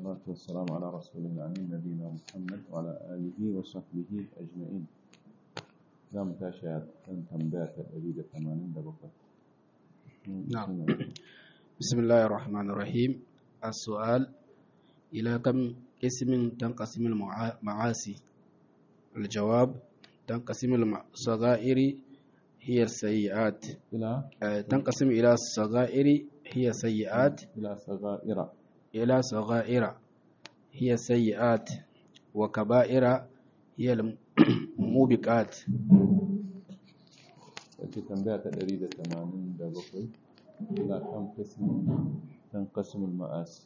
والصلاة والسلام على رسول الله نبينا محمد وعلى آله وصحبه أجمعين زام تاشا كان تنبات أريد ثمانين دبقة نعم بسم الله الرحمن الرحيم السؤال إلى كم اسم تنقسم المعاصي الجواب تنقسم الصغائر هي السيئات إلى آه، تنقسم إلى الصغائر هي سيئات إلى صغائر إلى صغائر هي سيئات وكبائر هي الموبقات التي تنبات أريد ثمانين دبقة إلى كم قسم تنقسم المآسي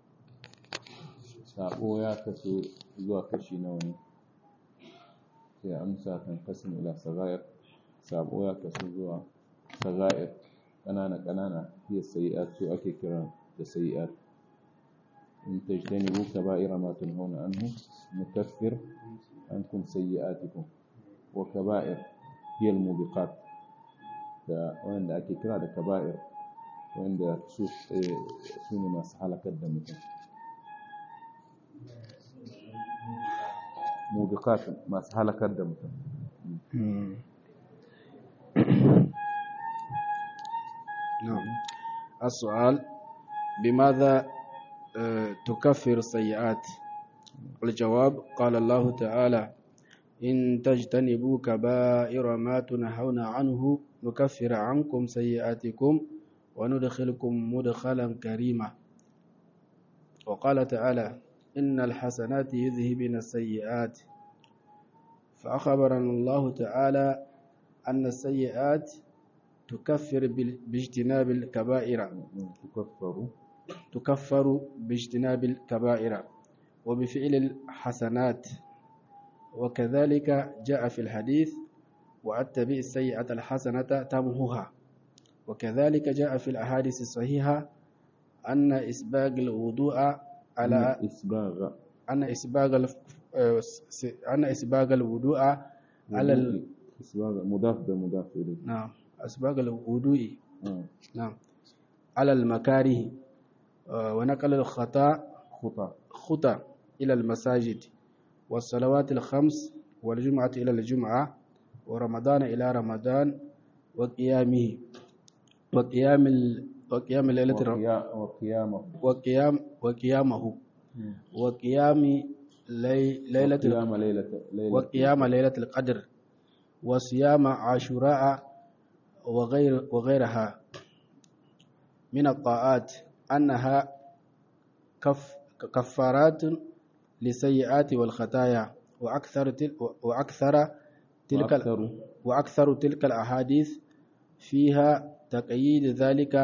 sabo ya kaso zuwa kashi nawa ne sai amsa kan kasim ila sagair sabo ya kaso zuwa sagair ƙanana ƙanana hiya sayi'at su ake kira da sayi'at in tajtanibu kaba'ira ma tunhauna anhu nukaffir ankum sayyi'atikum wa kaba'ir hiya al-mubiqat da wanda ake kira da kaba'ir wanda su su ne masu halakar da mutum mubiqat masu halakar da mutum نعم السؤال بماذا آه، تكفر السيئات الجواب قال الله تعالى إن تجتنبوا كبائر ما تنهون عنه نكفر عنكم سيئاتكم وندخلكم مدخلا كريما وقال تعالى إن الحسنات يذهبن السيئات فأخبرنا الله تعالى أن السيئات تكفر بال- باجتناب الكبائر tukaffaru تكفر باجتناب الكبائر وبفعل الحسنات وكذلك جاء في الحديث وأتبع السيئة الحسنة تمهها وكذلك جاء في الأحاديث الصحيحة أن إسباغ الوضوء على isbagha أن إسباغ الف- آه، س- أن إسباغ الوضوء على ال... isbagha mudaf da mudaf ilayhi نعم إسباغ الوضوء ah نعم على المكاره آه، ونقل الخطأ khuta خطى إلى المساجد والصلوات الخمس والجمعة إلى الجمعة ورمضان إلى رمضان وقيامه وقيام ال... وقيام ليلة الر- وqiya- wa qiyamahu وقيام وقيامه وقيام لي... ليلة ال... qiyama laylata laylata وقيام ليلة القدر وصيام عاشوراء وغير وغيرها من الطاعات أنها كف كفارات للسيئات والخطايا وأكثر تل وأكثر تلك ال- وأكثر وأكثر تلك الأحاديث فيها تقييد ذلك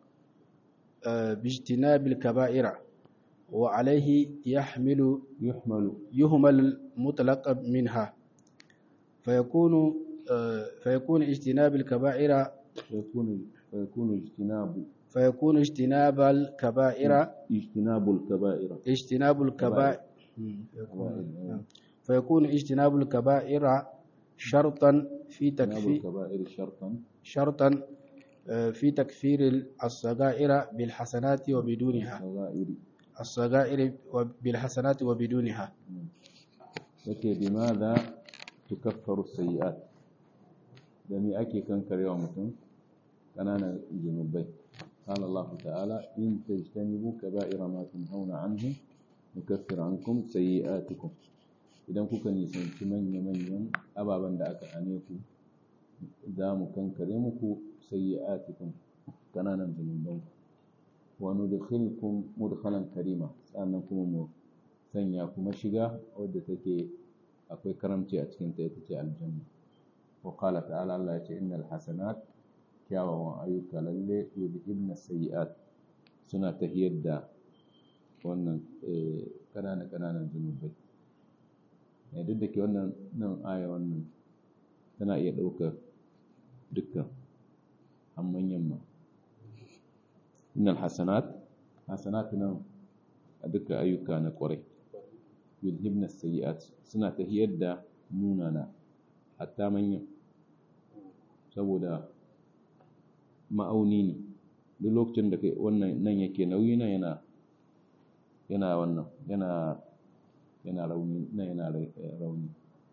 آه، باجتناب الكبائر وعليه يحمل يحمل يهمل المطلق منها فيكون آه، فيكون اجتناب الكبائر فيكون فيكون اجتناب فيكون اجتناب الكبائر اجتناب الكبائر اجتناب الكبائر كبائر. فيكون اجتناب الكبائر شرطا في اجتناب تكفير الكبائر شرطا شرطا آه، في تكفير الصغائر بالحسنات وبدونها صغائر الصغائر بالحسنات وبدونها yake bimaza tukaffaru sayyi'at da me ake kankarewa mutum kananan zunubai قال الله تعالى إن تجتنبوا كبائر ما تنهون عنه نكفر عنكم سيئاتكم idan kuka nisanci manya-manyan ababen da aka hane ku za mu kankare muku sayyi'atikum kananan zunuban wa nudkhilkum mudkhalan karima sannan kuma mu sanya kuma shiga wadda take akwai karamci a cikin ta ita ce aljanna wa qala ta'ala Allah ya ce innal hasanat kyawawan ayyuka lalle yudhibna sayyi'at suna tahiyar da wannan kanana kananan zunubai ne duk da ke wannan nan aya wannan tana iya ɗaukar dukkan amman yamma innal hasanat hasanat nan a dukkan ayyuka na kwarai yudhibna sayyi'at suna tahiyar da munana hatta manyan saboda ma'auni ne duk lokacin da kai wannan nan yake nauyi na yana yana wannan yana yana rauni na yana rauni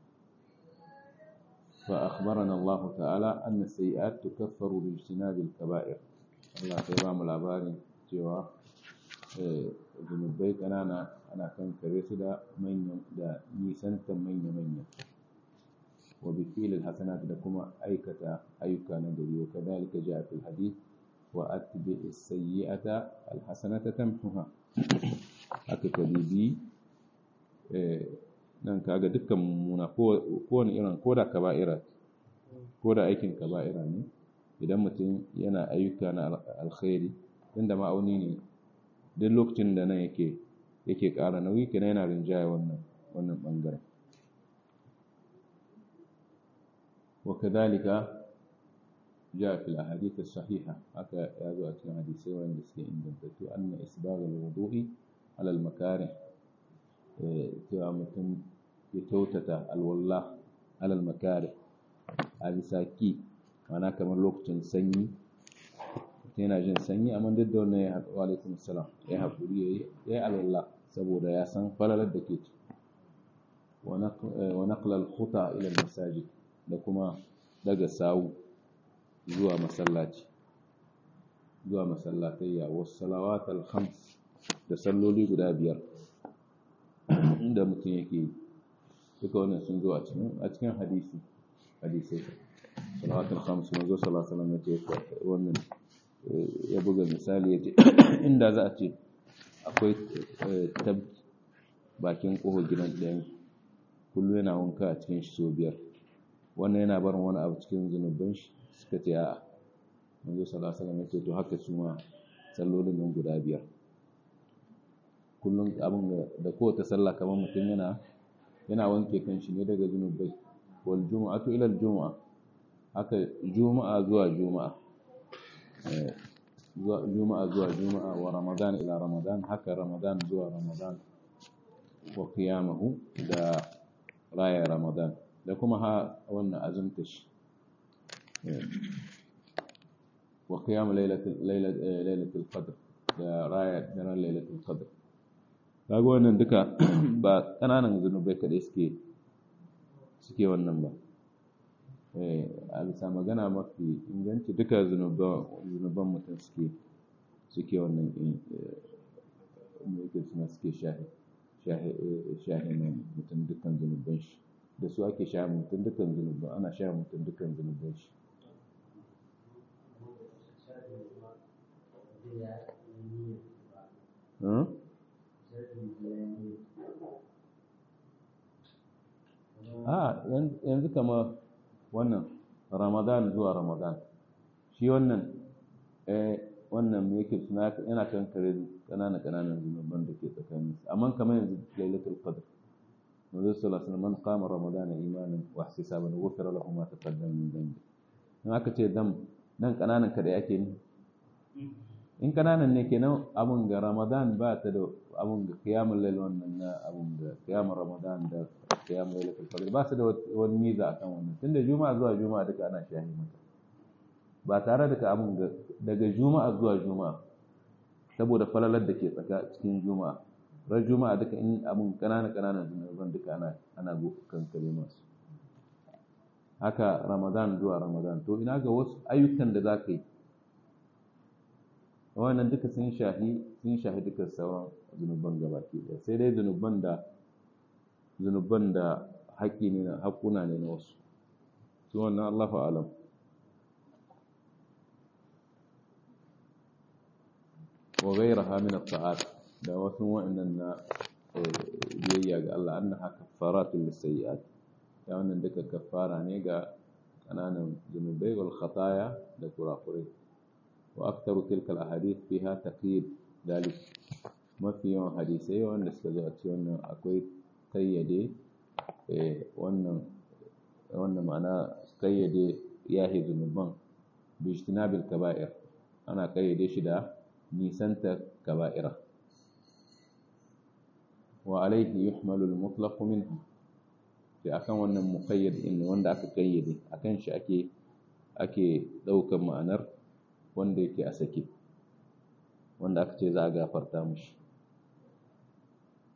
fa akhbarana Allah ta'ala anna sayi'at tukaffaru bi ijtinabil kaba'ir Allah sai ba mu labarin cewa zunubai kanana ana kankare su da manyan da nisantan manya-manya wa bi filil hasanat da kuma aikata ayyuka na gari wa kadhalika ja'a fil hadith wa atbi as-sayyi'ata al-hasanata tamhuha haka kadibi eh nan kaga dukkan muna ko wani irin koda kaba'ira koda aikin kaba'ira ne idan mutum yana ayyuka na alkhairi inda ma'auni ne duk lokacin da nan yake yake ƙara nauyi kenan yana rinjaya wannan wannan bangaren wa kadhalika jaa fil ahadith as-sahiha haka ya zo a cikin hadisai wanda suke ingantattu anna isbagh al-wudu'i ala al-makarih cewa mutum ya kyautata alwallah ala al-makarih a bisa ki mana kamar lokacin sanyi yana jin sanyi amma duk da wannan ya haɗu alaikum salam ya haƙuri ya yi alwala saboda ya san falalar da ke ci wa naqla al-khuta ila al-masajid da kuma daga sawu zuwa masallaci zuwa masallatayya wa salawat al-khams da salloli guda biyar inda mutum yake duka wannan sun zo a cikin a cikin hadisi hadisai salawatul khams manzo sallallahu alaihi wasallam yace wannan ya buga misali yace inda za a ce akwai tab bakin ƙofar gidan ɗayan kullum yana wanka a cikin shi sau biyar wannan yana barin wani abu cikin zunuban shi suka ce a'a manzo sallallahu alaihi wasallam yace to haka su ma sallolin nan guda biyar kullum abin da kowace sallah kamar mutum yana yana wanke kanshi ne daga zunubai wal jumu'atu ila al jumu'a haka juma'a zuwa juma'a juma'a zuwa juma'a wa ramadan ila ramadan haka ramadan zuwa ramadan wa qiyamahu da raya ramadan da kuma ha wannan azumta shi wa qiyam lailatul lailatul qadr da raya daren lailatul qadr kaga wannan duka ba kananan zunubai kadai suke suke wannan ba a bisa magana mafi inganci duka zunuban mutum suke suke wannan yake suna suke shahi mutum dukkan zunuban shi da su ake sha mutum dukkan zunuban ana sha mutum dukkan zunuban shi a yanzu kama wannan ramadan zuwa ramadan shi wannan eh wannan me yake suna yana kan kare kanana kananan zunuban da ke tsakanin amma kamar yanzu lailatul qadr manzo sallallahu alaihi wasallam man qama ramadan imanan wa ihtisaban ghufira lahu ma taqaddama min dhanbi in aka ce dam nan kananan kada yake ni in kananan ne kenan abun ga ramadan ba ta da abun ga qiyamul layl wannan na abun ga qiyamul ramadan da qiyamul laylatul qadr ba su da wani miza akan wannan tunda juma'a zuwa juma'a duka ana shahi mata ba tare da ka abun ga daga juma'a zuwa juma'a saboda falalar da ke tsaka cikin juma'a ran juma'a duka in abun kanana kananan zunuban duka ana ana kankare masu haka ramadan zuwa ramadan to ina ga wasu ayyukan da za ka yi wannan duka sun shahi sun shahi duka sauran zunuban gabaki ɗaya sai dai zunuban da zunuban da haƙƙi ne na haƙƙuna ne na wasu su wannan Allahu alam wa ghayraha min at-ta'at da wasu wa'annan na biyayya ga Allah annaha kaffaratul lisayyi'at ya wannan duka kaffara ne ga kananan zunubai wal khataya da kurakurai وأكثر تلك الأحاديث فيها تقييد ذلك ما في يوم حديثي وأن استجاءت وأن أكوي قيدي وأن وأن معناه قيدي ياهي ذنوبان باجتناب الكبائر أنا قيدي شدا نيسنت كبائر وعليه يحمل المطلق منه sai akan wannan muqayyad in wanda aka kayyade akan shi ake ake daukar ma'anar wanda yake a sake wanda aka ce za a gafarta mushi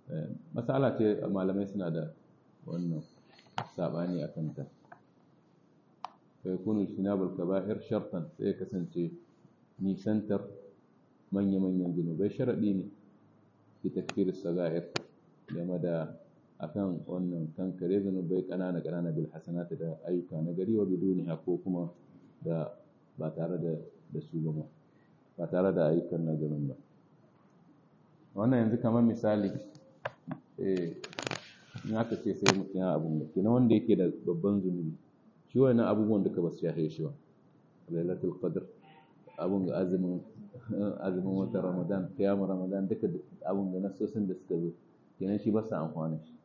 matsala ce malamai suna da wannan sabani a kanta fa yakunu shinabul kaba'ir shartan sai kasance nisantar manya-manyan zunubai sharaɗi ne fi takfir sagair game da akan wannan kankare zunubai ƙanana ƙanana bil hasanati da ayyuka na gari wa biduniha ko kuma da ba tare da da su ba ba tare da ayyukan nagarin ba wannan yanzu kamar misali eh in aka ce sai mutum ya abu ne kenan wanda yake da babban zunubi shi wannan abubuwan duka ba su shafe shi ba lailatul qadr abun ga azumin azumin watan ramadan kiyamu ramadan duka abun ga nasosin da suka zo kenan shi ba su amfani shi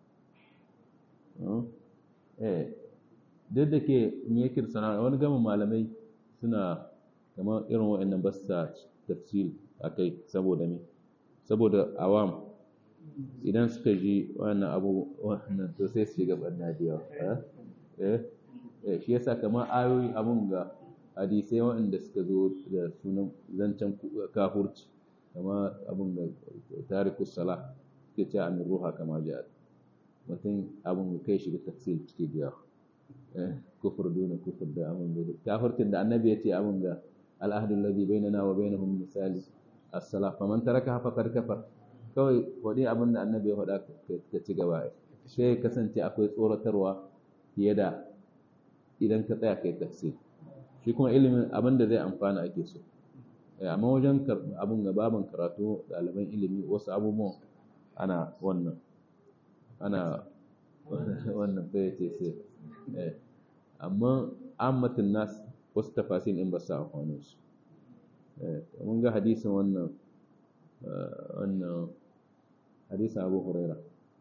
eh duk da ke in yake sana wani gama malamai suna kamar irin wa'annan ba su tafsir akai saboda me saboda awam idan suka ji wannan abu wannan to sai su shiga barna da yawa eh eh shi yasa kamar ayoyi abun ga hadisai waɗanda suka zo da sunan zancen kafurci kamar abun ga tarikus sala suke ce amin ruha kama jihar mutum abun ga kai shiga tafsir cike da yawa kufur duna kufur da abun da kafurcin da annabi ya ce abun ga al'ahdu alladhi bainana wa bainahum misali as-salah faman taraka faqad kafar kawai wani abin da annabi ya faɗa ka ci gaba sai kasance akwai tsoratarwa fiye da idan ka tsaya kai tafsir shi kuma ilimin abin da zai amfana ake so amma wajen abin ga babin karatu ɗaliban ilimi wasu abubuwan ana wannan ana wannan bai ce sai amma ammatin nas wasu tafasin in ba su amfani su mun ga hadisin wannan wannan hadisin abu huraira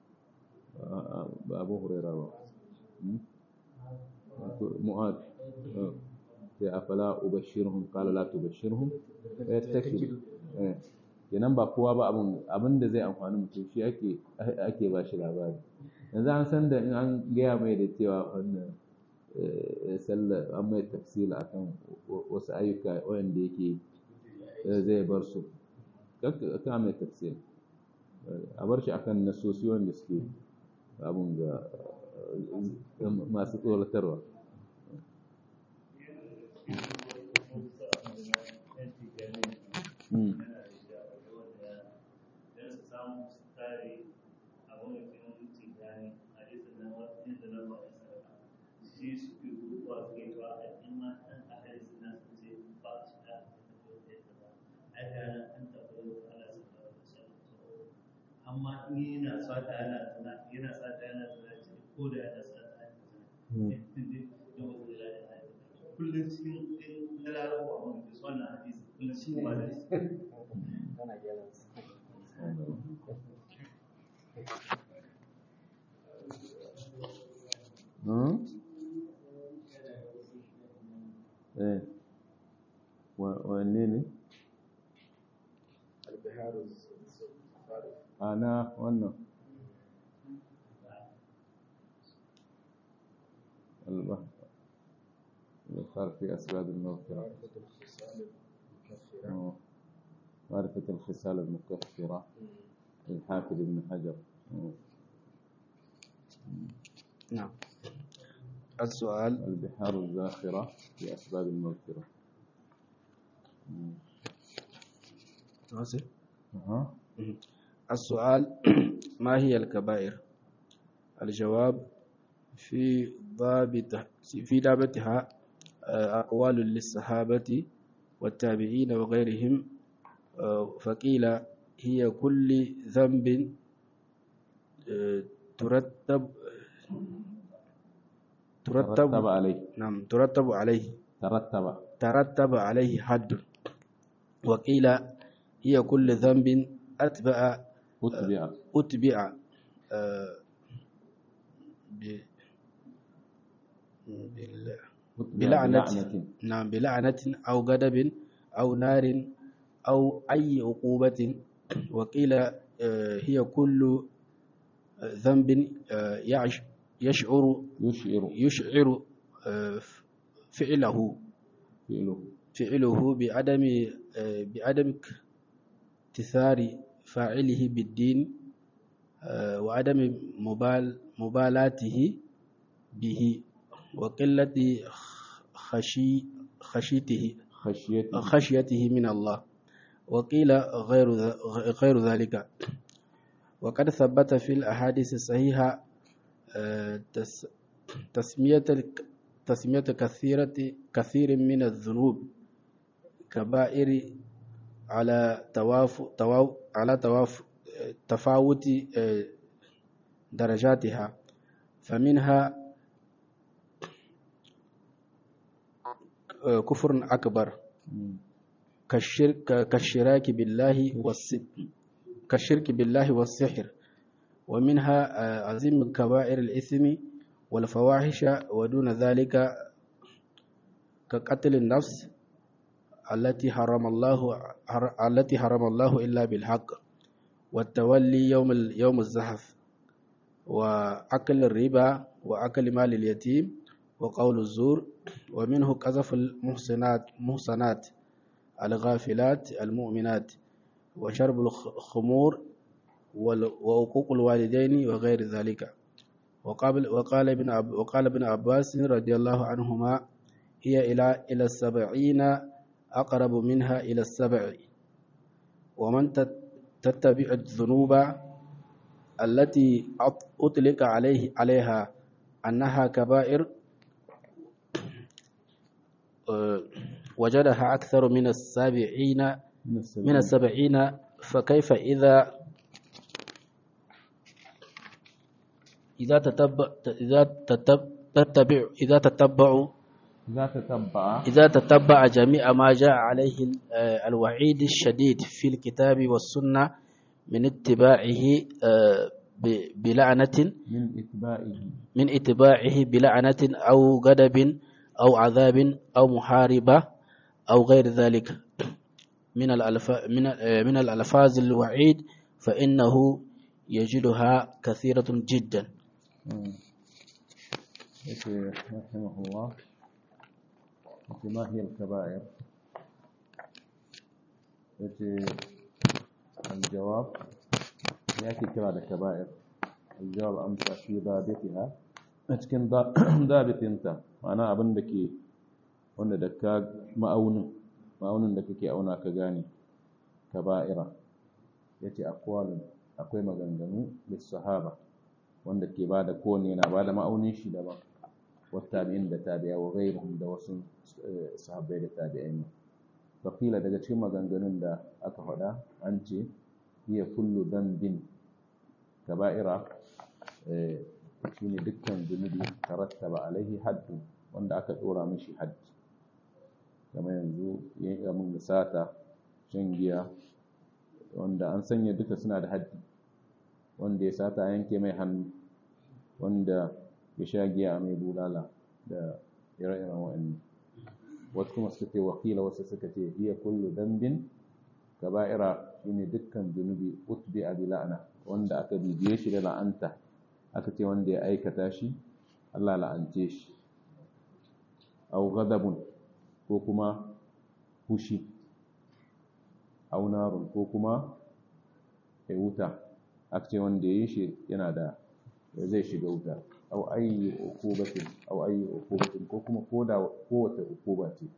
ba abu huraira ba mu'ad sai afala ubashirhum qala la tubashirhum fa yastakilu kenan ba kowa ba abun abin da zai amfani mutum shi ake ake ba shi labari yanzu an san da in an gaya mai da cewa wannan sallar an mai tafsila akan wasu ayyuka wanda yake zai bar su ka mai tafsir a bar shi akan nasosi wanda suke abun ga masu tsoratarwa amma in yana sata yana zina yana sata yana zina ce ko da yana sata yana zina kullum cikin lalarawa a wani su wannan hadisi kullum cikin ba da eh wanne ne ana wannan البحر في أسباب المغفرة معرفة الخصال المكفرة للحافظ ابن حجر نعم السؤال البحار الزاخرة في أسباب المغفرة واصل أها السؤال ما هي الكبائر الجواب في ضابط في ضابطها أقوال للصحابة والتابعين وغيرهم فقيل هي كل ذنب ترتب ترتب ترتب عليه نعم ترتب عليه ترتب ترتب عليه حد وقيل هي كل ذنب أتبع أتبع أتبع آه، ب- بال- بلعنة نعم بلعنة أو غضب أو نار أو أي عقوبة وقيل آه، هي كل آه، ذنب آه، يعش- يشعر يشعر يشعر آه، فعله فعله فعله بعدم آه، بعدم اكتثار فاعله بالدين wa adami mubal mubalatihi bihi wa qillati khashi khashitihi khashiyati خشيته من الله وقيل غير ذ- غير ذلك وقد ثبت في الأحاديث الصحيحة آه، تس- تسمية الك- تسمية كثيرة كثير من الذنوب كبائر على تواف تواف على تواف تفاوت آه، درجاتها فمنها آه، كفر أكبر كالشرك كالشراك بالله والس كالشرك بالله والسحر ومنها آه، عظيم كبائر الإثم والفواحش ودون ذلك كقتل النفس التي حرم الله حر- التي حرم الله إلا بالحق والتولي يوم ال- يوم الزحف وأكل الربا وأكل مال اليتيم وقول الزور ومنه قذف المحسنات محسنات الغافلات المؤمنات وشرب الخمور وال- وعقوق الوالدين وغير ذلك وقال وقال ابن عب- وقال ابن عباس رضي الله عنهما هي إلى إلى السبعين أقرب منها إلى السبع ومن تت- تتبع الذنوب التي أط- أطلق عليه عليها أنها كبائر آه، وجدها أكثر من السابعين من السبيل من السبعين فكيف إذا إذا تتبع إذا تتبع تتبع إذا تتبع إذا تتبع إذا تتبع جميع ما جاء عليه ال- آه، الوعيد الشديد في الكتاب والسنة من اتباعه آه، ب- بلعنة من إتباعه من اتباعه بلعنة أو غضب أو عذاب أو محاربة أو غير ذلك من الألف من آه، من الألفاظ الوعيد فإنه يجدها كثيرة جدا مم. يقول رحمه الله يقول ما هي الكبائر يقول الجواب يأتي كرا كبائر الجواب أمسى في ضابطها أتكن ضابط أنت معناه أبن دكي wanda da ka ma'aunin ma'aunin da kake auna ka gane kaba'ira yace aqwalun akwai maganganu lis sahaba wanda ke bada kowanne yana bada ma'aunin shi daban wattabi'in da tabi'a wa ghairuhum da wasu eh, sahabbai da tabi'ai ne faqila daga cikin maganganun da aka faɗa an ce hiya kullu dhanbin kaba'ira eh, shine dukkan zunubi tarattaba alaihi haddu wanda aka dora mishi haddi kamar yanzu yin amin da sata shan giya wanda an sanya duka suna da haddi wanda ya sata yanke mai hannu wanda ya sha giya a mai bulala da ire-iren wa'annan wasu kuma suka ce wakila wasu suka ce hiya kullu dambin kaba'ira shine dukkan zunubi utbi a bila'ana wanda aka bibiye shi da la'anta aka ce wanda ya aikata shi Allah la'ance shi au ghadabun ko kuma fushi au narun ko kuma ya wuta aka ce wanda ya yi shi yana da zai shiga wuta au ayyi ukubatin au ayyi ukubatin ko kuma koda kowace ukuba ce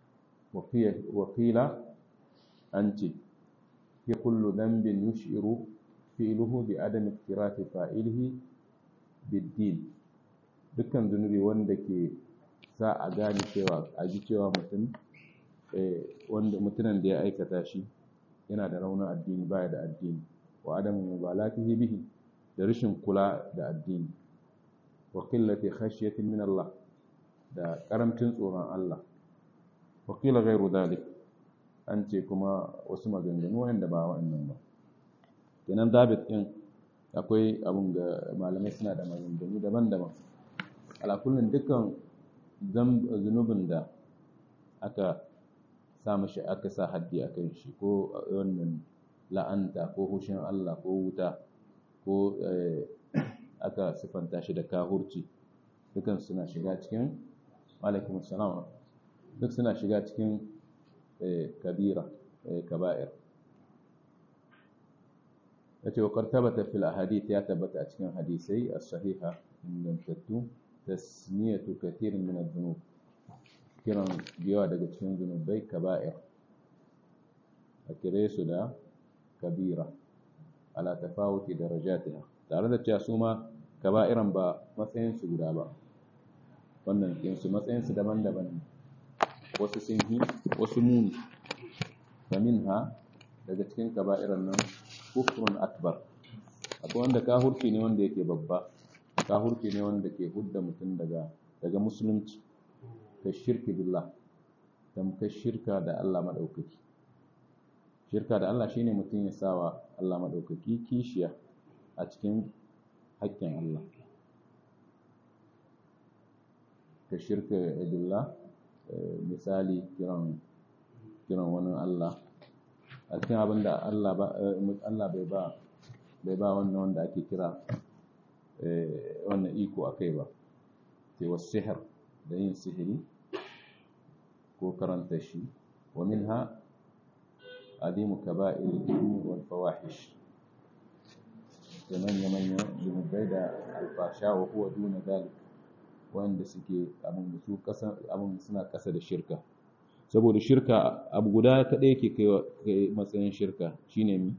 wakila an ce ya kullu dhanbin yushiru fi'luhu bi adami iktirati fa'ilihi bid-din dukkan zunubi wanda ke sa a gane cewa a ji cewa mutum wanda mutumin da ya aikata shi yana da raunin addini baya da addini wa adamu mubalatihi bihi da rashin kula da addini wa qillati khashyatin min Allah da karamcin tsoron Allah wa qila ghayru dhalik an ce kuma wasu maganganu wanda ba wa'annan ba kenan David din akwai abun ga malamai suna da maganganu daban-daban ala kullun dukkan zunubin da aka sa mashi aka sa haddi a kan shi ko wannan la'anta ko hushin Allah ko wuta ko aka sifanta shi da kahurci dukan suna shiga cikin alaikum salam duk suna shiga cikin kabira kaba'ir yace wa qad thabata fil ahadith ya tabbata a cikin hadisai as-sahiha ingantattu tasmiyatu kathirin min adh-dhunub kiran yawa daga cikin zunubai kaba'ir a kire su da kabira ala tafawuti darajatiha tare da cewa su ma kaba'iran ba matsayin su guda ba wannan kinsu matsayin su daban-daban ne wasu sun yi wasu muni faminha daga cikin kaba'iran nan kufrun akbar akwai wanda kahurci ne wanda yake babba kahurci ne wanda ke hudda mutum daga daga musulunci ka shirki billah tamkar shirka da Allah madaukaki shirka da Allah shine mutum ya sawa Allah madaukaki kishiya a cikin haƙƙin Allah ka shirka billah misali kiran kiran wani Allah a cikin abin da Allah bai ba bai ba wannan wanda ake kira wannan iko akai ba sai wasu sihir da yin sihiri ko karanta shi wa minha adimu kaba'il ithmi wal fawahish da manya manya zunubai da alfasha wa huwa duna dalik wanda suke abin su kasa abin suna kasa da shirka saboda shirka abu guda kaɗai yake kai matsayin shirka shine mi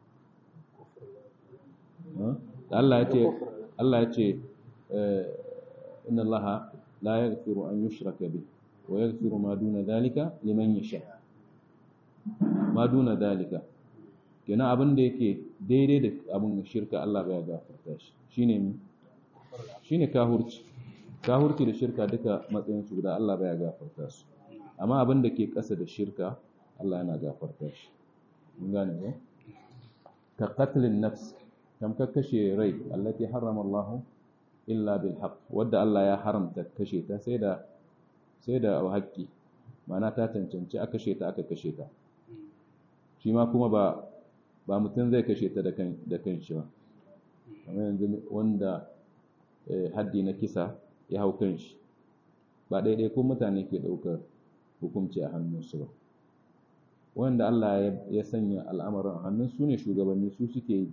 Allah ya ce Allah ya ce inna Allah la yaghfiru an yushraka bi wa yaghfiru ma duna dhalika liman yasha ma duna dhalika kenan abin da yake daidai da abin shirka Allah baya gafarta shi shine mi shine kahurci kahurci da shirka duka matsayin su guda Allah baya gafarta su amma abin da ke ƙasa da shirka Allah yana gafarta shi mun gane ko ka qatlin nafs tamkar kashe rai allati harrama Allah illa bil haqq wadda Allah ya haramta kashe ta sai da sai da haƙƙi ma'ana ta cancanci aka kashe ta aka kashe ta shi ma kuma ba ba mutum zai kashe ta da kan da kanshi ba kamar yanzu wanda haddi na kisa ya hau kanshi ba daidai ko mutane ke ɗaukar hukunci a hannunsu ba wanda Allah ya sanya al'amarin hannun su ne shugabanni su suke yi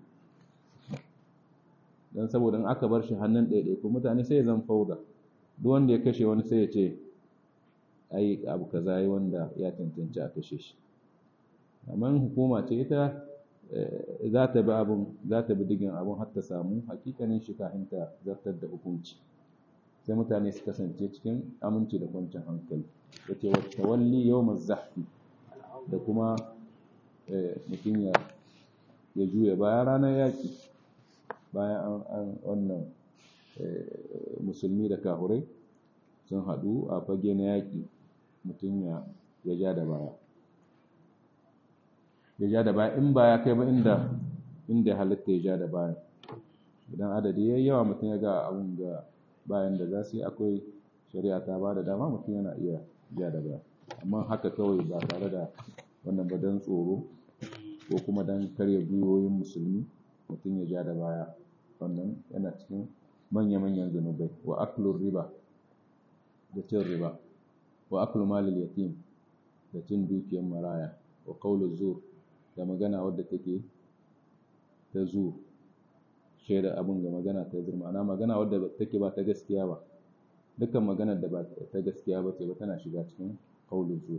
don saboda in aka bar shi hannun ɗaiɗaiku mutane sai ya zan fauda duk wanda ya kashe wani sai ya ce ai abu kaza yi wanda ya cancanci a kashe shi amma hukuma ce ita za ta bi abin za ta bi digin abin har ta samu hakikanin shi kafin ta zartar da hukunci sai mutane su kasance cikin aminci da kwanciyar hankali da ce wata walli yau zahfi da kuma mutum ya juya bayan ranar yaƙi bayan an wannan musulmi da kahurai sun haɗu a fage na yaƙi mutum ya ja da baya ya ja da baya in ba ya kai ba inda inda halitta ya ja da baya idan adadi ya yawa mutum ya ga abin ga bayan da za su yi akwai shari'a ta ba da dama mutum yana iya ja da baya amma haka kawai ba tare da wannan ba don tsoro ko kuma don karya gwiwoyin musulmi mutum ya ja da baya wannan yana cikin manya-manyan zunubai wa aklur riba da cin riba wa aklu malil yatim da cin dukiyar maraya wa qawlu zur da magana wadda take ta zur shaida abin ga magana ta zur ma'ana magana wadda take ba ta gaskiya ba dukkan maganar da ba ta gaskiya ba ce ba tana shiga cikin qawlu zur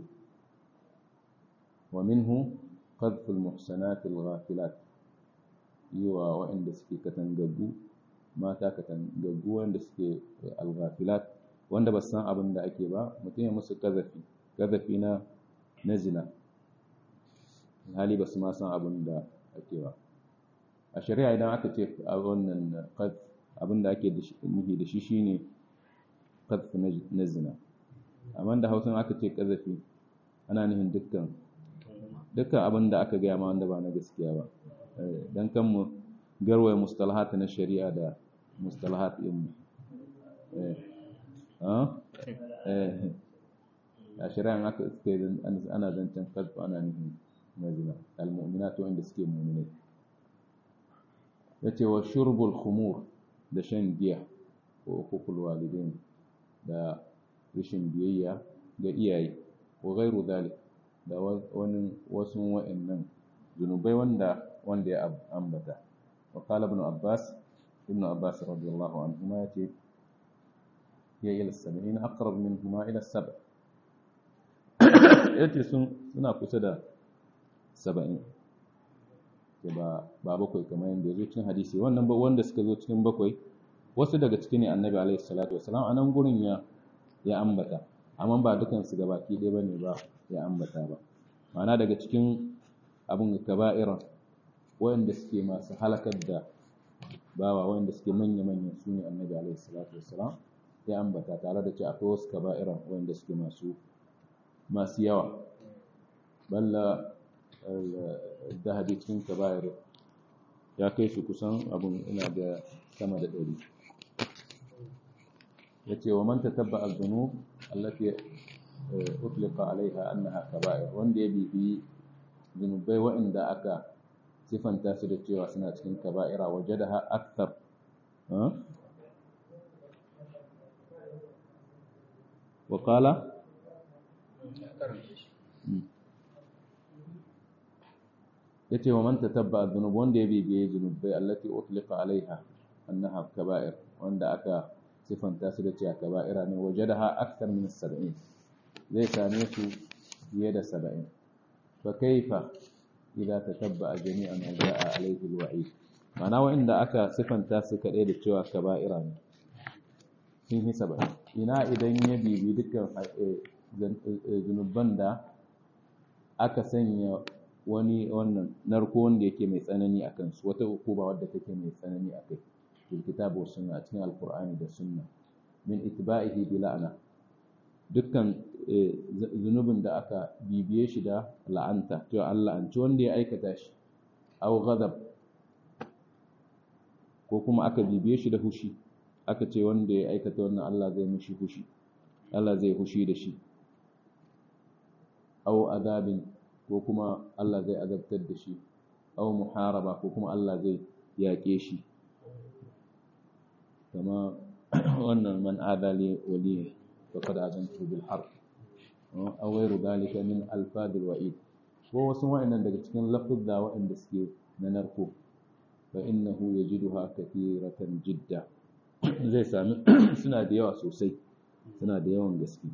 wa minhu qadfu al-muhsanat al-ghafilat yiwa waɗanda suke katangaggu mata katangaggu wanda suke al-ghafilat wanda ba san abin da ake ba mutum ya musu kazafi kazafi na na zina hali ba su ma san abin da ake ba a shari'a idan aka ce a wannan abin da ake nufi da shi shine qadf na zina amma da hausa aka ce kazafi ana nufin dukkan dukkan abin da aka gaya ma wanda ba na gaskiya ba dan kan mu garwaye mustalahat na shari'a da mustalahat din a shari'an aka suke ana zancen kalfa ana nufin mazina al-mu'minatu wanda suke mu'minai yace wa shurbul khumur da shan giya ko hukukul walidain da rashin biyayya ga iyaye wa ghairu dhalik da wani wasu wa'annan zunubai wanda wanda ya ambata wa qala ibn abbas ibn abbas radiyallahu anhuma yace hiya ila as-sab'in aqrab minhuma ila as-sab' yace sun suna kusa da 70 ba ba bakwai kamar yadda ya zo cikin hadisi wannan ba wanda suka zo cikin bakwai wasu daga ciki ne annabi alaihi salatu wasalam a nan gurin ya ya ambata amma ba dukansu gabaki ɗaya bane ba ya ambata ba ma'ana daga cikin abin kaba'iran wanda suke masu halakar da bawa wanda suke manya-manya su ne annabi alaihi salatu wasalam ya ambata tare da ce akwai wasu kaba'iran wanda suke masu masu yawa balla dahabi cikin kaba'ir ya kai su kusan abin ina da sama da ɗari ya ce wa man tatabba al-zunub allati utliqa alaiha annaha kaba'ir wanda ya bibi zunubai waɗanda aka sifanta su da cewa suna cikin kaba'ira wajadaha akthar wa qala yace wa man tatabba dhunub wanda ya bibiye zunubai allati utliqa alaiha annaha kaba'ir wanda aka sifanta su da cewa kaba'ira ne wajadaha akthar min 70 zai same su fiye da 70 fa kaifa idza tatabba jami'an ma jaa alaihi alwa'id mana wanda aka sifanta su kadai da cewa kaba'ira ne sun yi 70 ina idan ya bibi dukkan zunuban da aka sanya wani wannan narko wanda yake mai tsanani a kansu wata hukuma wadda take mai tsanani a kai fil kitabu was sunna cikin alqur'ani da sunna min itba'ihi bi la'na dukkan zunubin da aka bibiye shi da la'anta to Allah an ci wanda ya aikata shi aw ghadab ko kuma aka bibiye shi da hushi aka ce wanda ya aikata wannan Allah zai mishi hushi Allah zai hushi da shi aw adabin ko kuma Allah zai azabtar da shi aw muharaba ko kuma Allah zai yaƙe shi kama wannan man adali wali faqad azantu bil harb aw ghayru dalika min alfad al wa'id ko wasu wa'annan daga cikin lafuzza wa'anda suke na narko fa innahu yajiduha kathiratan jidda zai sami suna da yawa sosai suna da yawan gaske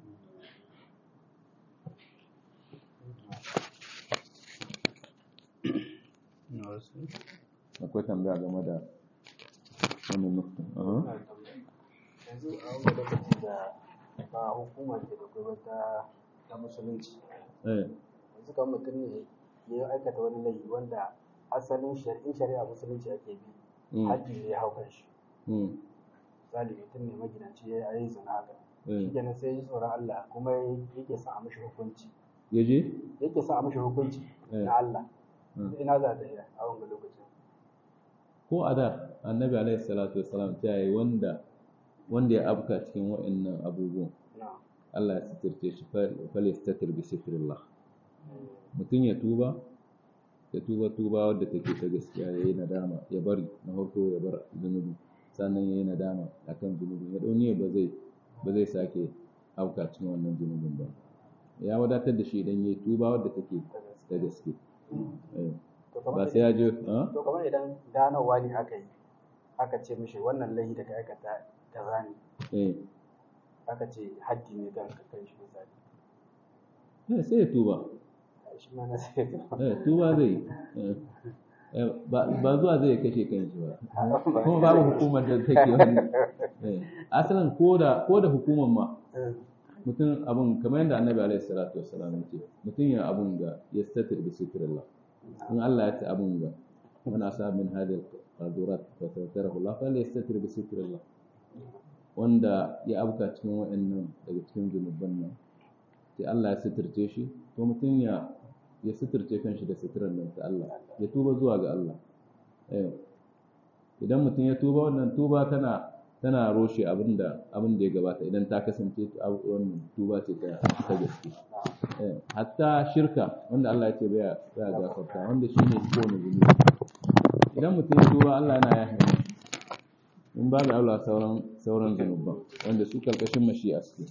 akwai tambaya game da wannan nukta yanzu a wani lokaci da ba hukuma ke da gwamnati ta musulunci yanzu kan mutum ne ya aikata wani laifi wanda asalin shari'in shari'a musulunci ake bi haƙƙi ne ya hau kan shi misali mutum ne magidanci ya yi zina haka shi kenan sai ji tsoron Allah kuma yake son a mishi hukunci yaje yake son a mishi hukunci na Allah ina za ta iya a wanga lokacin ko a da annabi alaihi salatu wassalam ta yi wanda wanda ya afka cikin wa'annan abubuwan Allah ya sitirce shi fal yastatir bi sitrillah mutum ya tuba ya tuba tuba wadda take ta gaskiya ya yi nadama ya bari na farko ya bar zunubi sannan ya yi nadama akan zunubi ya dauni ba zai ba zai sake afka cikin wannan zunubin ba ya wadatar da shi idan ya yi tuba wadda take ta gaske ba sai ya je to kamar idan ganowa ne aka yi aka ce mishi wannan laifi da ka aikata kaza ne aka ce haddi ne kan kan shi misali eh sai ya tuba shi ma na sai eh tuba zai ba zuwa zai kashe kanshi ba kuma babu hukumar da take wani asalin ko da ko da hukumar ma mutum abun kamar yadda annabi alaihi salatu wassalam ya ce mutum ya abun ga ya statir bi sitrillah in Allah ya ce abun ga man asa min hadhihi al-qadurat fa satarahu Allah fa yastatir bi sitrillah wanda ya abuka cikin wa'annan daga cikin zunuban nan sai Allah ya sitirce shi to mutum ya ya sitirce kanshi da sitirar nan ta Allah ya tuba zuwa ga Allah eh idan mutum ya tuba wannan tuba tana tana roshe abin da abin da ya gabata idan ta kasance wannan tuba ce ta ta gaske eh hatta shirka wanda Allah ya ce baya baya gafarta wanda shine kowane zunubi idan mutum ya tuba Allah yana yafe in babu Allah sauran sauran zunuban wanda su karkashin mashi'a suke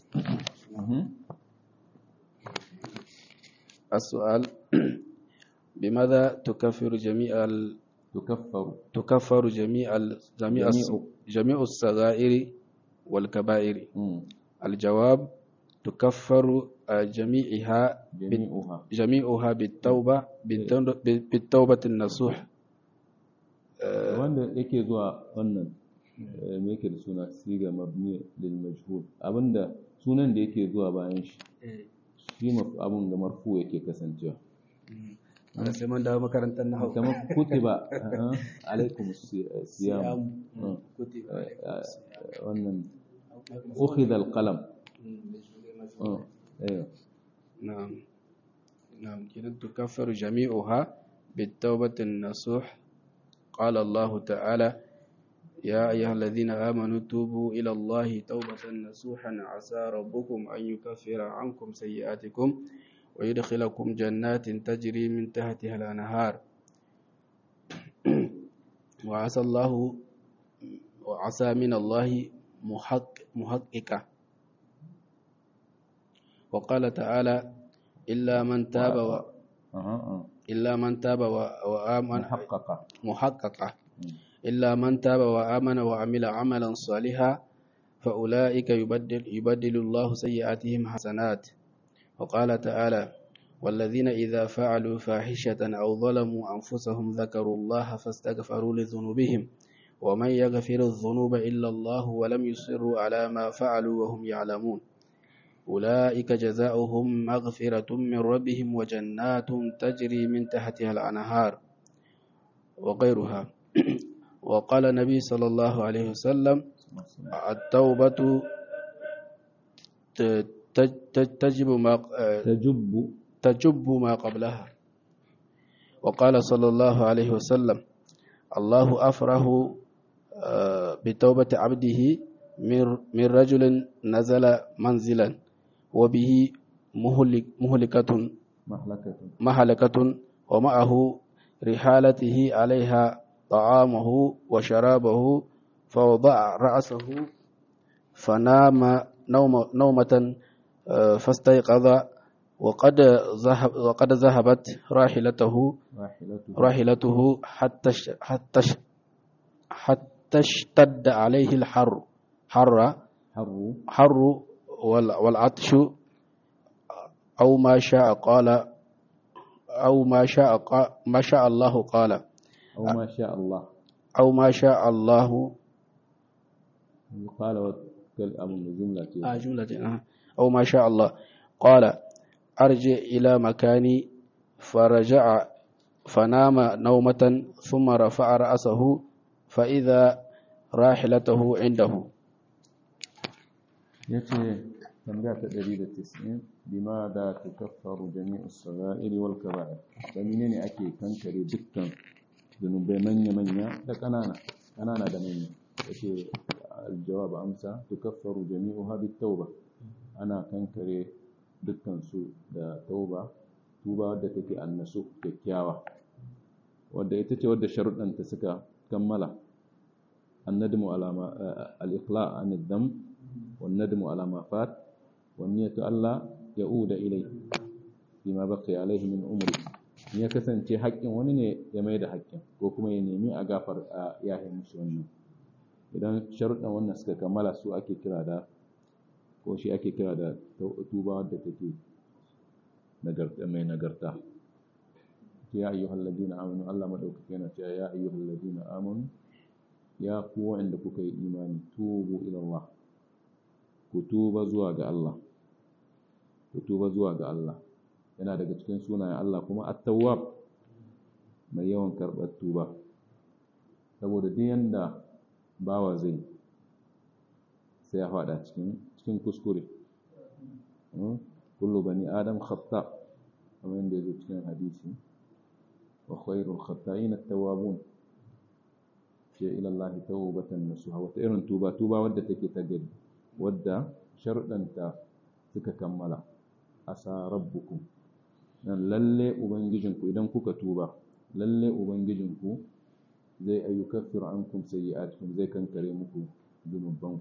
السؤال بماذا تكفر جميع tukaffaru تكفر جميع ال- جميع الس- جميع. جميع الصغائر والكبائر mm, الجواب تكفر آه، جميعها بال- jami'uha جميعها بالتوبة بالتوبة بالتوبة النصوح wanda yake zuwa wannan eh, me yake da suna siga mabni lil majhul abinda sunan da yake zuwa bayan shi shi maf- abun da marfu yake kasancewa Wanda sai mun dawo makarantar na hau. kamar kutiba uh, alaikum si- siyam Mm. Kutiba. Eh, eh, wannan ukhidha alqalam Mm, ايوه نعم نعم كده تكفر جميعها بالتوبة النصوح قال الله تعالى يا أيها الذين آمنوا توبوا إلى الله توبة نصوحا عسى ربكم أن يكفر عنكم سيئاتكم ويدخلكم جنات تجري من تحتها الأنهار وعسى الله وعسى من الله محق محققة وقال تعالى إلا من تاب و... اها اه إلا من تاب و... وآمن محققه محققة إلا من تاب وآمن وعمل عملا صالحا فأولئك يبدل, يبدل الله سيئاتهم حسنات وقال تعالى والذين إذا فعلوا فاحشة أو ظلموا أنفسهم ذكروا الله فاستغفروا لذنوبهم ومن يغفر الذنوب إلا الله ولم يصروا على ما فعلوا وهم يعلمون أولئك جزاؤهم مغفرة من ربهم وجنات تجري من تحتها الأنهار وغيرها وقال النبي صلى الله عليه وسلم التوبة ت- ت- ت- تجب ما تجب تجب ما قبلها وقال صلى الله عليه وسلم الله أفره آه، بتوبة عبده من من رجل نزل منزلا وبه مهلك مهلكة محلكه مهلكة ومعه رحالته عليها طعامه وشرابه فوضع رأسه فنام نوم نومة آه، فاستيقظ وقد ذهب وقد ذهبت راحلته راحلته راحلته حتى ش- حتى ش- حتى اشتد عليه الحر حر حر حر وال- والعطش أو ما شاء قال أو ما شاء قا- ما شاء الله قال او ما شاء الله أو ما شاء الله قال وكل ابو جمله آه جملة آه. أو ما شاء الله قال أرجع إلى مكاني فرجع فنام نومة ثم رفع رأسه فإذا راحلته عنده yace tambaya ta 190 bima da tukaffaru jami'us saga'ir wal kaba'ir da menene ake kankare dukkan zunubai manya manya da kanana kanana da manya yace aljawab amsa tukaffaru jami'uha bit tauba ana kankare dukkan su da tauba tuba wadda take annasu kyakkyawa wadda ita ce wadda sharuɗanta suka kammala annadmu alama al-iqla' an ad-dam والندم على ما فات والنية ألا يعود إليه فيما بقي عليه من عمره in ya kasance haƙƙin wani ne ya mai da haƙƙin ko kuma ya nemi a gafar a yahin musu wannan idan sharuɗan wannan suka kammala su ake kira da ko shi ake kira da tuba wadda take nagarta mai nagarta ya ayyuhal ladina amanu Allah madaukake yana cewa ya ayyuhal ladina amanu ya ku wa'anda kuka yi imani tubu ila Allah ku tuba zuwa ga Allah ku tuba zuwa ga Allah yana daga cikin sunayen Allah kuma at-tawwab mai yawan karɓar tuba saboda duk yanda bawa zai sai ya faɗa cikin cikin kuskure kullu bani adam khata kamar yadda yazo cikin hadisi wa khairul khata'in at-tawwabun ce ila Allah tawbatan nasuha wata irin tuba tuba wadda take ta gari wadda sharuɗanta suka kammala asa rabbukum dan lalle ubangijinku idan kuka tuba lalle ubangijinku zai ayyukaffir ankum sayyi'atikum zai kankare muku zunubanku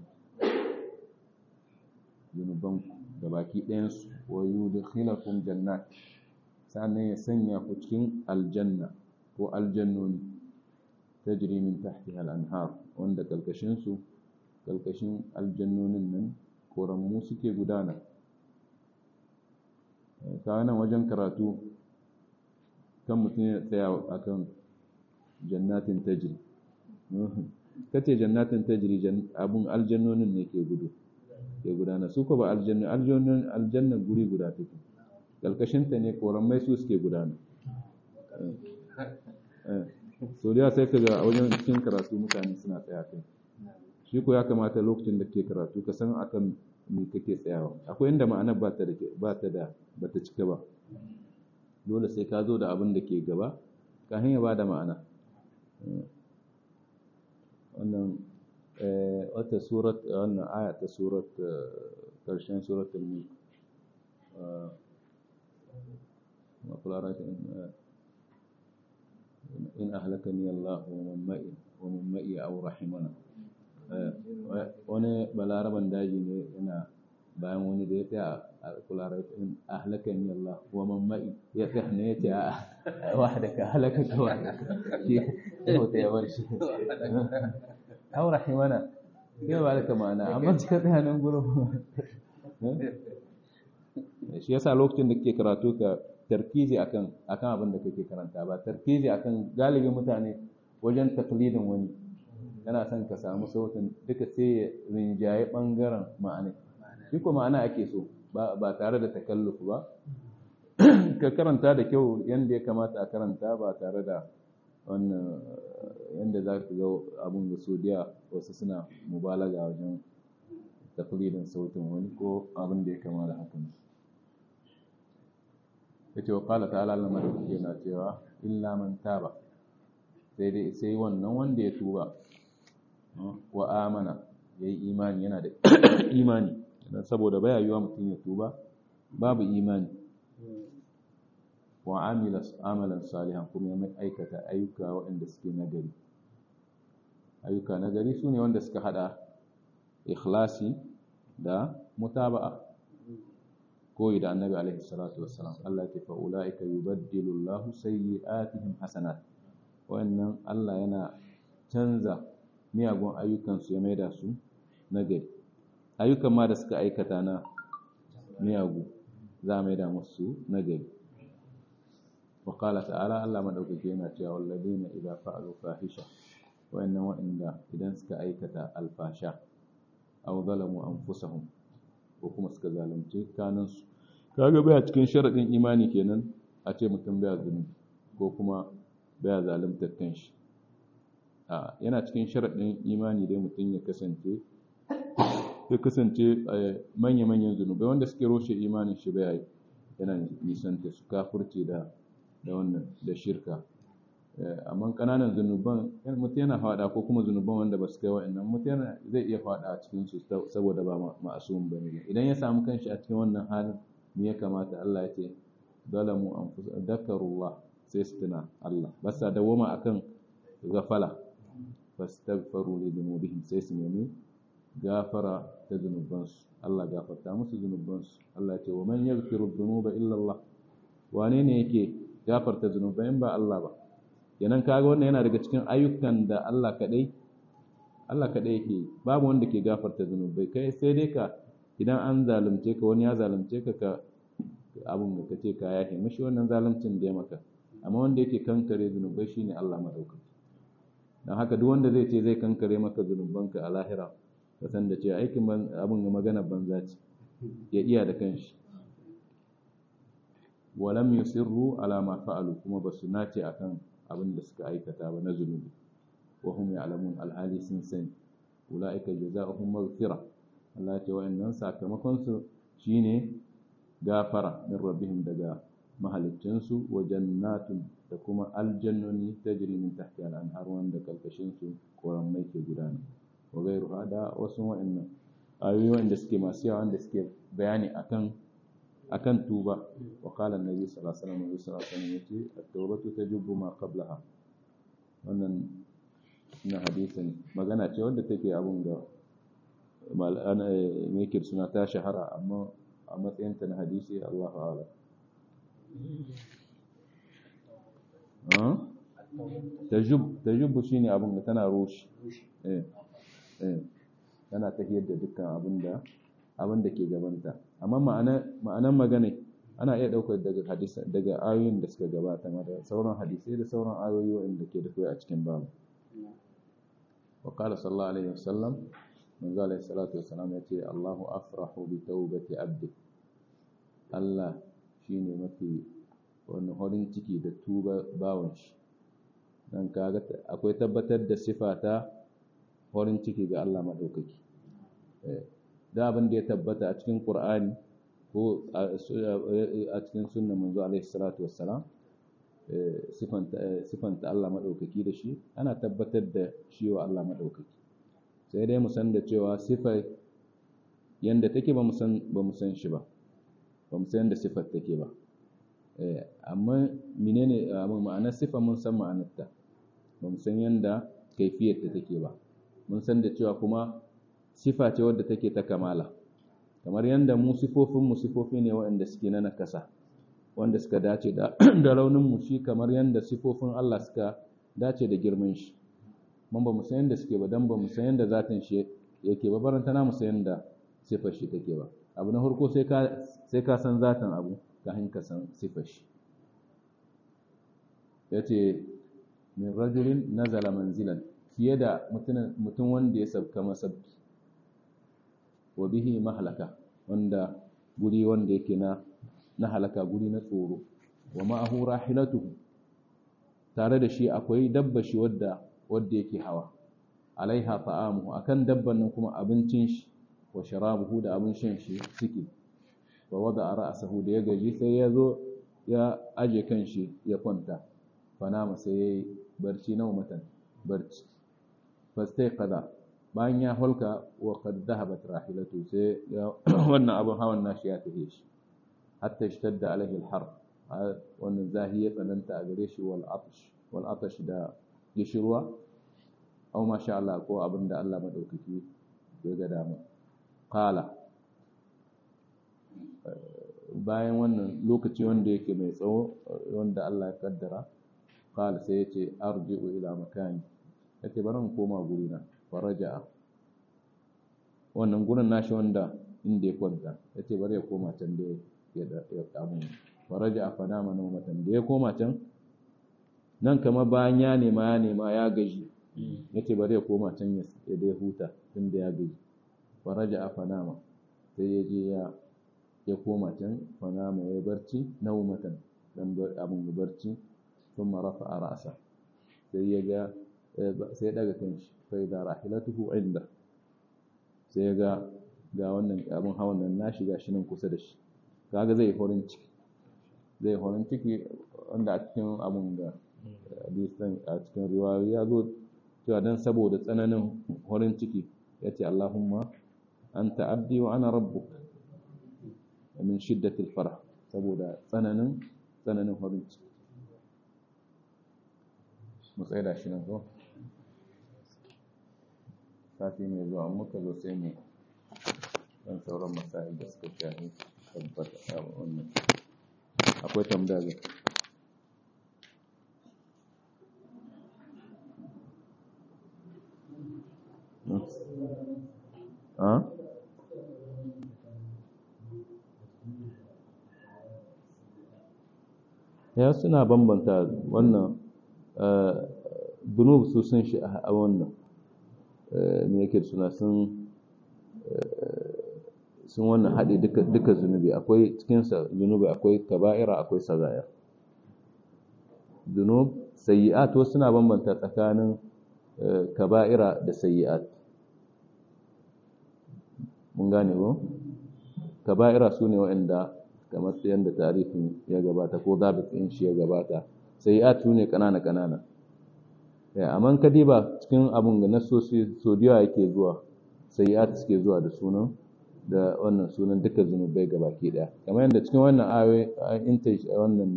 zunubanku gabaki ɗayansu wa yudkhilakum jannat sannan ya sanya ku cikin aljanna ko aljannoni tajri min tahtiha al-anhar wanda kalkashin su kalkashin aljannonin nan koranmu suke gudana ta nan wajen karatu kan mutum ya tsaya akan jannatin tajri kace jannatin tajri abun aljannonin ne ke gudu ke gudana su ko ba aljanna aljannan aljanna guri guda take kalkashin ta ne koramai su suke gudana so da sai kaga a wajen cikin karatu mutane suna tsaya kai shi ko ya kamata lokacin da ke karatu ka san akan me kake tsayawa akwai inda ma'ana ba ta da ba ta da ba ta cika ba dole sai ka zo da abin da ke gaba kafin ya bada ma'ana wannan wata surat wannan aya ta surat karshen suratul mulk in ahlakani Allah wa man ma'i wa man ma'i aw rahimana wani balaraban daji ne yana bayan wani da ya tsaya a kularar in ahlakani Allah wa man ma'i ya tsaya ne ya ce a wahdaka halaka ka wahdaka shi ya ta yabar shi aw rahimana ya ba da ma'ana amma ka tsaya nan gurin shi yasa lokacin da kake karatu ka tarkizi akan akan abin da kake karanta ba tarkizi akan galibin mutane wajen taklidin wani kana son ka samu sautin duka sai ya rinjaye bangaren ma'ana shi ko ma'ana ake so ba tare da takalluf ba ka karanta da kyau yanda ya kamata a karanta ba tare da wannan yanda za ka ga abun da sodiya wasu suna mubalaga wajen taklidin sautin wani ko abin da ya kama da hakan yace wa qala ta'ala Allah madaukake yana cewa illa man taba sai dai sai wannan wanda ya tuba wa amana yayi imani yana da imani dan saboda baya yiwa mutum ya tuba babu imani wa amila amalan salihan kuma ya aikata ayyuka waɗanda suke nagari ayyuka nagari sune wanda suka hada ikhlasi da mutaba'a koyi da annabi alaihi salatu wassalam Allah ya ce fa ulaika yubaddilu Allahu sayyi'atihim hasanat wannan Allah yana canza miyagun ayyukan su ya maida su nagari ayyukan ma da suka aikata na miyagu za a maida musu nagari wa qala ta'ala Allah madaukake yana cewa walladina idza fa'alu fahisha wa'annan wa'inda idan suka aikata alfasha aw zalamu anfusahum ko kuma suka zalunce kanansu kaga baya cikin sharadin imani kenan a ce mutum baya zunubi ko kuma baya zaluntar kanshi a yana cikin sharadin imani dai mutum ya kasance ya kasance manya-manyan zunubai wanda suke roshe imanin shi baya yana nisanta su kafurce da da wannan da shirka amma kananan zunuban mutum yana fada ko kuma zunuban wanda ba su kai wa'annan mutum zai iya fada a cikin su saboda ba ma'asum ba ne idan ya samu kanshi a cikin wannan halin me ya kamata Allah ya ce zalamu anfus dakarullah sai su tuna Allah ba sa dawoma akan gafala fastaghfaru li dhunubihim sai su nemi gafara ta zunubansu Allah gafarta musu zunubansu Allah ya ce wa man yaghfiru dhunuba illa Allah wane ne yake gafarta zunubai in ba Allah ba kenan kaga wannan yana daga cikin ayyukan da Allah kadai Allah kadai yake babu wanda ke gafarta zunubai kai sai dai ka idan an zalunce ka wani ya zalunce ka ka abun da kace ka yafe mishi wannan zaluncin da ya maka amma wanda yake kankare zunubai shine Allah madaukaki dan haka duk wanda zai ce zai kankare maka zunubanka a lahira ka san da cewa aikin abun magana banza ce ya iya da kanshi walam yusirru ala ma fa'alu kuma basu nace akan abin da suka aikata ba na zunubi wa hum ya'lamun alhali sun sani ulaika jazaohum maghfira Allah ya ce wa'annan sakamakon su shine gafara min rabbihim daga mahaliccin su wa jannatun da kuma aljannoni tajri min tahtiha al-anhar wanda kalkashin su koran mai ke gudana wa gairu hada wasu wa'annan ayoyi wanda suke masu yawa wanda suke bayani akan akan tuba wa qala annabi sallallahu alaihi wasallam sallallahu alaihi wasallam yace at-tawbatu tajubbu ma qablaha wannan na hadisin magana ce wanda take abun da mal'ana me yake suna ta shahara amma a matsayin ta na hadisi Allahu a'lam tajub tajub shine abin da tana roshi eh eh tana tafiyar da dukkan abin da abin da ke gabanta amma ma'ana ma'anan magana ana iya daukar daga hadisa daga ayoyin da suka gabata ma da sauran hadisai da sauran ayoyi wanda ke da a cikin babu wa qala sallallahu alaihi wasallam manzo alaihi salatu wassalam yace Allahu afrahu bi tawbati abdi Allah shine mafi wani horin ciki da tuba bawon shi dan kaga akwai tabbatar da sifa ta horin ciki ga Allah madaukaki da abin da ya tabbata a cikin Qur'ani ko a cikin sunnan manzo alaihi salatu wassalam sifanta Allah madaukaki da shi ana tabbatar da shi wa Allah madaukaki sai dai mu san da cewa sifar yanda take ba mu san ba mu san shi ba ba mu san yanda sifar take ba amma menene ma'anar sifar mun san ma'anarta ba mu san yanda kaifiyar ta take ba mun san da cewa kuma sifa ce wadda take ta kamala kamar yanda mu sifofin mu sifofi ne waɗanda suke na nakasa wanda suka dace da da raunin mu shi kamar yanda sifofin Allah suka dace da girman shi mun ba mu san yanda suke ba dan ba mu san yanda zatin shi yake ba baranta na mu san yanda sifar shi take ba abu na farko sai ka sai ka san zatin abu kafin ka san sifar shi yace min rajulin nazala manzilan fiye da mutum wanda ya sabka masabki wa bihi mahlaka wanda guri wanda yake na na halaka guri na tsoro wa ma'ahu rahilatuhu tare da shi akwai dabba shi wadda wadda yake hawa alaiha ta'amuhu akan dabban nan kuma abincin shi wa sharabuhu da abin shan shi suke wa wada ra'sahu da ya gaji sai ya zo ya aje kan shi ya kwanta fanama sai yayi barci na matan barci fastai kaza bayan ya holka wa qad dhahabat rahilatu sai ya wannan abin hawan nashi ya tafi shi hatta ishtadda alaihi al-har wannan zahi ya tsananta a gare shi wal atash wal atash da gishirwa aw masha Allah ko abinda Allah madaukaki ya ga dama qala bayan wannan lokaci wanda yake mai tsawo wanda Allah ya kaddara qala sai yace arji'u ila makani yace bari in koma gurina faraja'a wannan gurin nashi wanda inda ya kwanta yace bari ya koma can da ya ya kamu faraja'a fa nama nawmatan da ya koma can nan kamar bayan ya nema ya nema ya gaji yace bari ya koma can ya ya dai huta tunda ya gaji faraja'a fa nama sai ya je ya ya koma can fa nama ya barci nawmatan dan abun barci ثم رفع رأسه sai ya ga sai daga kanshi sai da rahilatuhu inda sai ya ga ga wannan abin hawan nan na shiga shi nan kusa da shi kaga zai horin ciki zai horin ciki wanda a cikin abun da hadisan a cikin riwayoyi ya zo cewa dan saboda tsananin horin ciki ya ce Allahumma anta abdi wa ana rabbuk min shiddatil farah saboda tsananin tsananin horin ciki mu tsaye da shi nan zo sati mai zuwa muka zo sai mu dan sauran masail da suka shahi tabbata a wannan akwai tambaya ga a ya suna bambanta wannan dunub su sun shi a wannan me yake suna sun sun wannan haɗe duka zunubi akwai cikinsa zunubi akwai kaba'ira akwai sazaya dunub sayi'at wasu suna bambanta tsakanin kaba'ira da sayi'at mun gane ba kaba'ira su ne waɗanda kamar yadda tarifin ya gabata ko zabitin shi ya gabata sayi'at su ne ƙanana-ƙanana amma ka diba cikin abin ga nasosi so da yake zuwa sayi'at suke zuwa da sunan da wannan sunan duka zunubai gabaki daya kamar yadda cikin wannan ayoyi inta wannan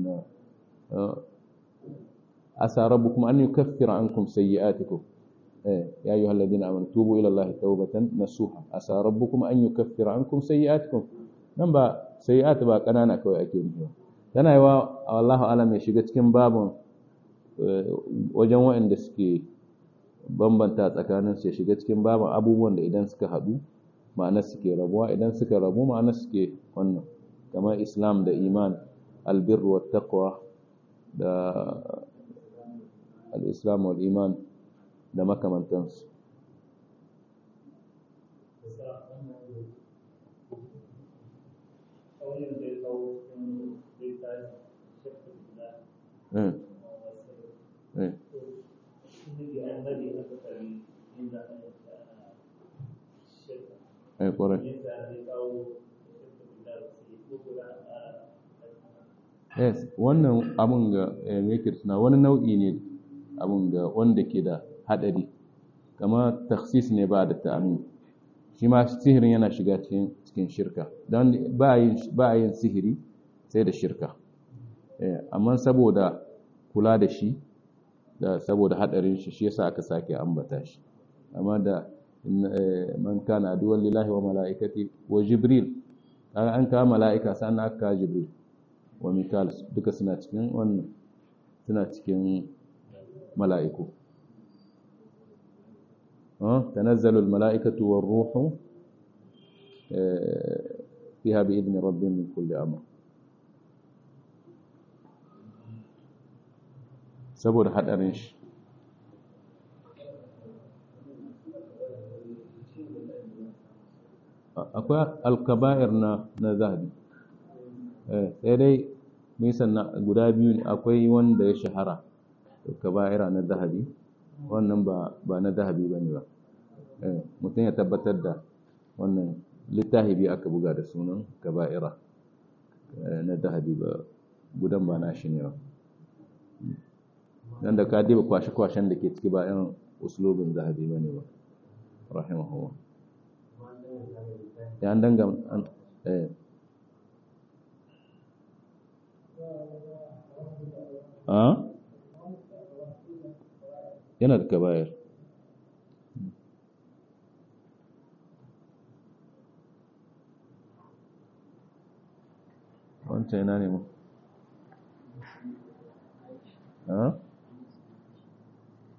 asa rabbukum an yukaffira ankum sayyi'atikum eh ya ayyuhal ladina amanu tubu ila allahi tawbatan nasuha asa rabbukum an yukaffira ankum sayyi'atikum nan ba sayyi'at ba kanana kawai ake nufi tana yiwa wallahu alam ya shiga cikin babun wajen waɗanda suke bambanta tsakanin su ya shiga cikin baban abubuwan da idan suka haɗu ma'anar suke rabuwa idan suka rabu ma'anar suke wannan kamar islam da iman albir wa taqwa da al-islam wal iman da makamantansu Mm. Mm. Eh, ƙwarai. Yes, wannan abin ga makers na wani nau'i ne abin ga wanda ke da haɗari, kama taksis ne ba da ta'amin. Shi ma sihirin yana shiga cikin shirka, don ba a yin sihiri sai da shirka. Amma saboda kula da shi, da saboda haɗarin shi, shi yasa aka sake ambata shi. Amma da man kana aduwwan lillahi wa mala'ikati wa Jibril, kaga an kawo mala'ika sannan aka kawo Jibril. wa Mikal duka suna cikin wannan suna cikin mala'iku. Tanazzalul mala'ikatu war ruhu fiha bi idni rabbihim min kulli amr. Saboda hadarin shi. Akwai alkaba'ir na na zahabi. sai dai nisan guda biyu ne akwai wanda ya shahara kaba'ira na zahabi wannan ba na zahabi ba ne ba mutum ya tabbatar da wannan littafi biyu aka buga da sunan kaba'ira na zahabi ba gudan ba na shi ne ba dan da ka diba kwashe-kwashen da ke ciki ba yan uslubin zahabi ba ne ba rahimahullah ya dangam eh a yana da kabayar wancan yana ne mu a